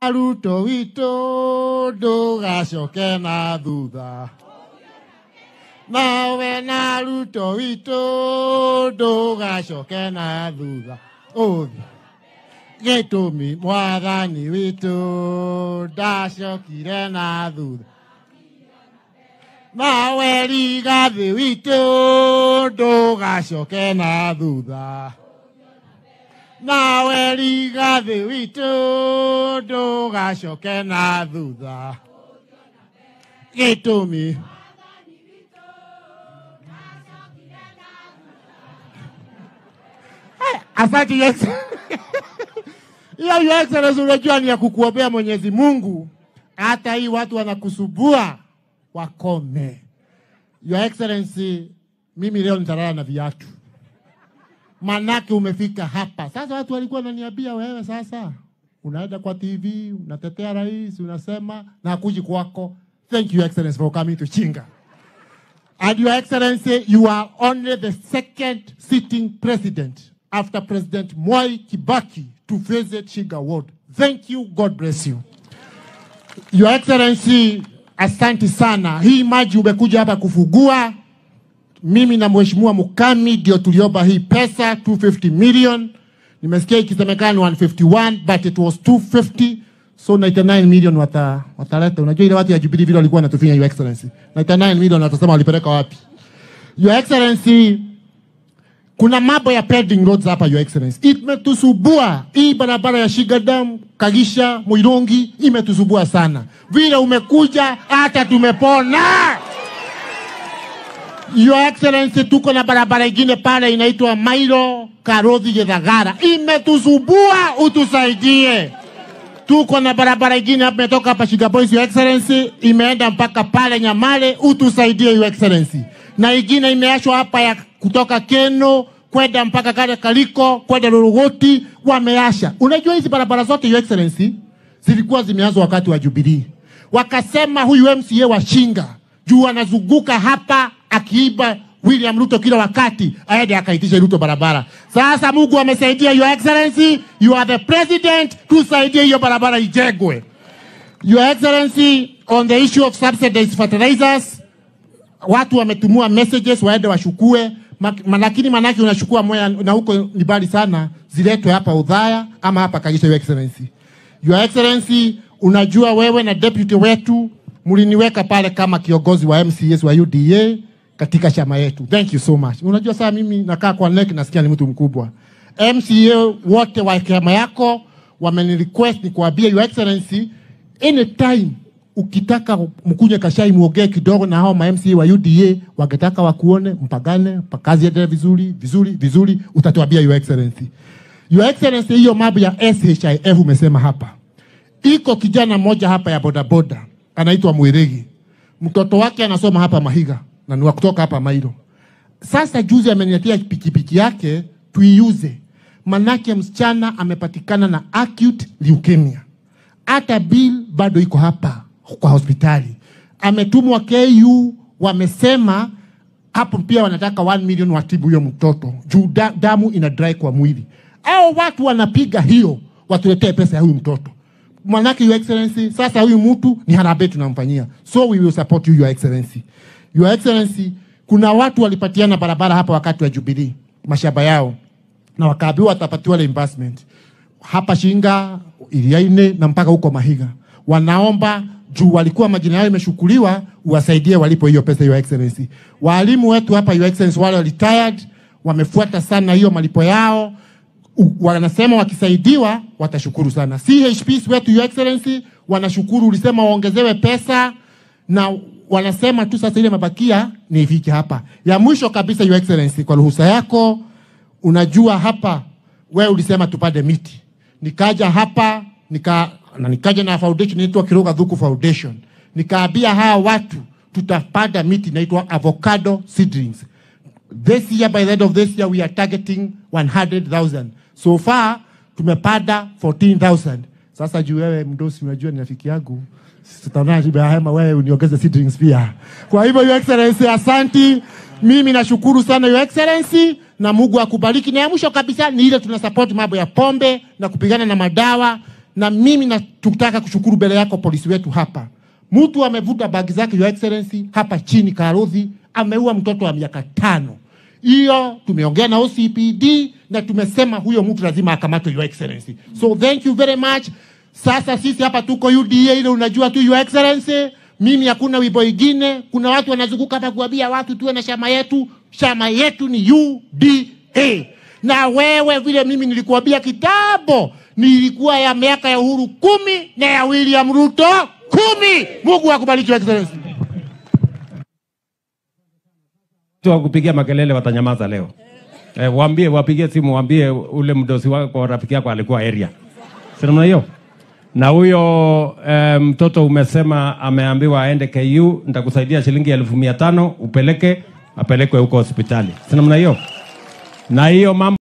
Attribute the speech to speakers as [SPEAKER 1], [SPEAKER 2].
[SPEAKER 1] Ruto witũ ndũgacoke na thutha nawe na Ruto witũ ndũgacoke na thutha ũthĩ gĩtũmi mwathani witũ ndacokire na thutha nawe rigathĩ witũ ndũgacoke na thutha nawe rigathĩ witũ ndũgacoke na thutha gĩtũmi Asante Yesu. Hiyo Your Excellency, unajua ni ya kukuombea Mwenyezi Mungu, hata hii watu wanakusubua wakome. Your Excellency, mimi leo nitalala na viatu, manake umefika hapa sasa. Watu walikuwa wananiambia wewe sasa unaenda kwa TV unatetea rais, unasema na hakuji kwako. Thank you Your Excellency for coming to Chinga. And Your Excellency, you are only the second sitting president after President Mwai Kibaki to visit Shiga Ward. Thank you. God bless you. Your Excellency, asante sana. Hii maji umekuja hapa kufugua. Mimi na Mheshimiwa Mukami ndio tuliomba hii pesa 250 million. Nimesikia ikisemekana 151 but it was 250 so 99 million wata, wataleta. Unajua ile watu ya Jubilee vile walikuwa wanatufinya Your Excellency. 99 million watasema walipeleka wapi? Your Excellency, kuna mambo ya pending roads hapa Your Excellency. Imetusubua hii barabara ya Shigadam, Kagisha, Muirongi imetusubua sana. Vile umekuja hata tumepona. Your Excellency, tuko na barabara ingine pale inaitwa Mairo Karodhi Githagara, imetusubua, utusaidie. Tuko na barabara ingine hapa imetoka hapa Shiga Boys, Your Excellency, imeenda mpaka pale Nyamale, utusaidie Your Excellency. Na ingine imeachwa hapa ya kutoka Keno kwenda mpaka kale Kaliko kwenda Lorogoti, wameasha. Unajua hizi barabara zote Your Excellency zilikuwa zimeanzwa wakati wa Jubilee, wakasema huyu MCA wa Shinga juu anazunguka hapa akiiba William Ruto kila wakati aende akaitisha Ruto barabara. Sasa Mungu amesaidia Your Excellency, you are the president, tusaidie hiyo barabara ijengwe. Your Excellency, on the issue of subsidized fertilizers, watu wametumua messages waende washukue, Ma- lakini manake unachukua moya na huko ni mbali sana, ziletwe hapa Udhaya ama hapa Kagisha. Your Excellency, Your Excellency, unajua wewe na deputy wetu mliniweka pale kama kiongozi wa MCS wa UDA katika chama yetu. Thank you so much. Unajua saa mimi nakaa kwa NEC nasikia ni mtu mkubwa. MCA wote wa chama yako wamenirequest nikuambie Your Excellency, anytime ukitaka mkunye kashai muongee kidogo na hao ma MCA wa UDA wangetaka wakuone, mpagane, kazi endelee vizuri vizuri vizuri, utatuambia Your Excellency. Your Excellency, hiyo mambo ya SHIF umesema hapa, iko kijana mmoja hapa ya bodaboda anaitwa Mwirigi, mtoto wake anasoma hapa Mahiga na ni wa kutoka hapa Mairo. Sasa juzi ameniletea pikipiki yake tuiuze, manake msichana amepatikana na acute leukemia, hata bill bado iko hapa kwa hospitali, ametumwa KU, wamesema hapo pia wanataka 1 million watibu huyo mtoto juu da, damu ina dry kwa mwili. Au watu wanapiga hiyo watuletee pesa ya huyu mtoto manake your excellency, sasa huyu mtu ni harambee tunamfanyia, so we will support you your excellency. Your excellency, kuna watu walipatiana barabara hapa wakati wa Jubilee mashamba yao na wakaambiwa watapatiwa reimbursement hapa Shinga, Iliaine na mpaka huko Mahiga. Wanaomba juu walikuwa majina yao imeshukuliwa, uwasaidie walipo hiyo pesa, your excellency. Walimu wetu hapa, your excellency, wale retired wamefuata sana hiyo malipo yao U- wanasema wakisaidiwa watashukuru sana. CHPs wetu your excellency wanashukuru, ulisema waongezewe pesa na wanasema tu sasa ile mabakia ni ifike hapa. Ya mwisho kabisa your excellency, kwa ruhusa yako, unajua hapa wewe ulisema tupande miti, nikaja hapa nika na nikaja na foundation inaitwa Kiroga Dhuku Foundation, nikaambia hawa watu tutapanda miti inaitwa avocado seedlings this year by the end of this year we are targeting 100,000 so far tumepanda 14,000 sasa juu wewe mdosi unajua ni rafiki yangu tutaona hema wewe uniongeze seedlings pia kwa hivyo your excellency asanti mimi nashukuru sana your excellency na Mungu akubariki na ya mwisho kabisa ni ile tuna support mambo ya pombe na kupigana na madawa na mimi natutaka kushukuru mbele yako polisi wetu hapa. Mtu amevuta bagi zake, Your Excellency, hapa chini Karodhi, ameua mtoto wa miaka tano. Hiyo tumeongea na OCPD na tumesema huyo mtu lazima akamatwe, Your Excellency. So thank you very much. Sasa sisi hapa tuko UDA, ile unajua tu Your Excellency, mimi hakuna wimbo ingine. Kuna watu wanazunguka hapa kuambia watu tuwe na chama yetu. Chama yetu ni UDA, na wewe vile mimi nilikuambia kitambo, nilikuwa ya miaka ya Uhuru kumi na ya William Ruto kumi. Mungu akubariki Your Excellency.
[SPEAKER 2] Watu wa kupigia makelele watanyamaza leo. Eh, waambie wapigie simu waambie ule mdosi wako rafiki yako alikuwa area. Si namna hiyo? Na huyo eh, mtoto umesema ameambiwa aende KU, nitakusaidia shilingi elfu mia tano upeleke apelekwe huko hospitali. Si namna hiyo? Na hiyo mambo